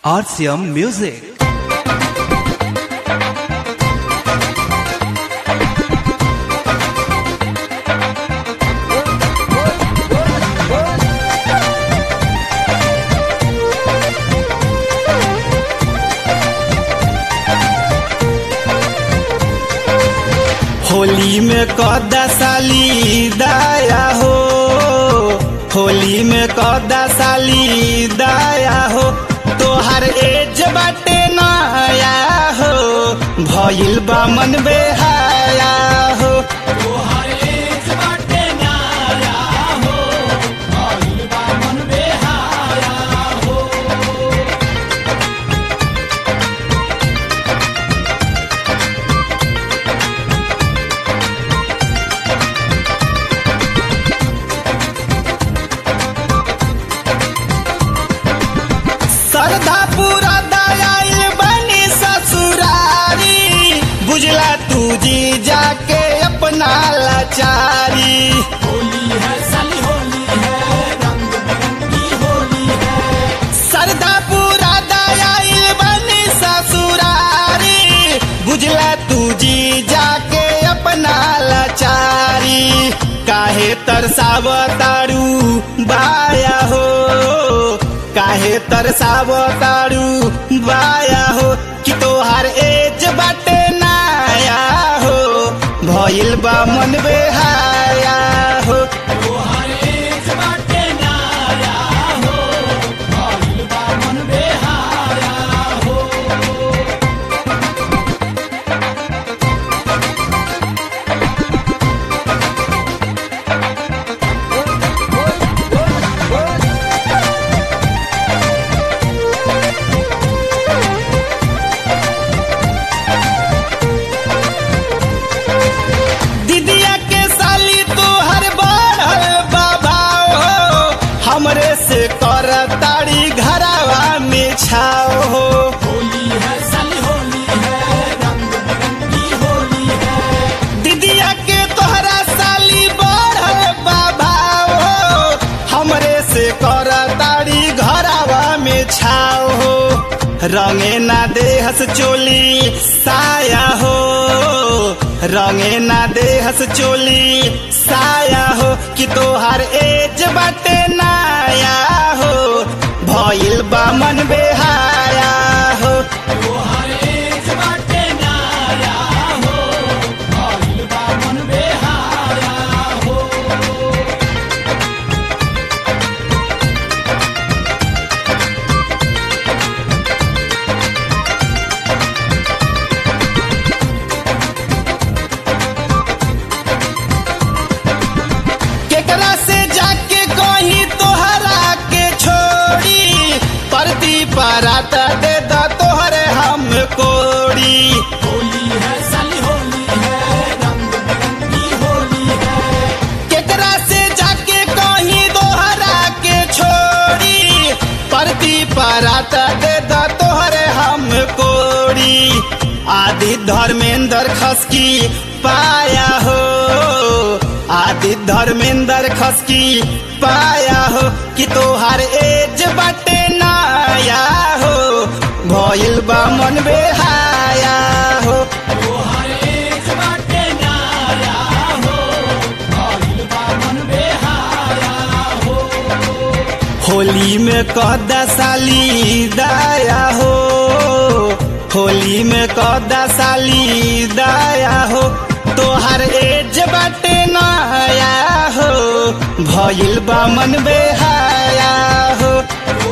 RCM Music. Holi में कदा साली दाया हो होली में कदा साली दाया हो तोहर एज बाटे नया हो भइल बा मन बेहाया हो श्रद्धा पूरा दयाल बनी ससुरारी बुझला तू जी जाके अपना लाचारी श्रद्धा पूरा दयाल बनी ससुरारी बुझला तू जी जाके अपना लाचारी काहे तरसाव तारू बाया हो काहे तरसाव तारू बाया हो कि तोहार एज बाटे नाया हो भइल बा मन बेहाया हो दीदिया के साली तू हर बढ़ल बाबा हो हमरे से कर ताड़ी घरावा में छाओ हो दीदिया के तोहरा साली बढ़ल बाबा हो हमरे से कर ताड़ी घरावा में छाओ हो रंगे ना देहस चोली साया हो रंगे ना देहस चोली साया हो कि तोहार एज बाटे नाया हो भइल बा मन बेहाया हो केकरा से जाके कहीं तोहरा के छोड़ी परती परात दे द तोहरे हम कोड़ी केकरा से जाके कहीं तोहरा के छोड़ी परती परात दे द तोहरे हम कोड़ी आदि धर्मेंद्र खसकी पाया हो आदि धर्मेंद्र खसकी पाया हो कि तोहार एज बाटे नाया हो भइल बा मन बेहाया हो होली में कदा साली दाया हो होली में कदा साली दाया हो तोहर एज बाटे नया हो भइल बा मन बेहाया हो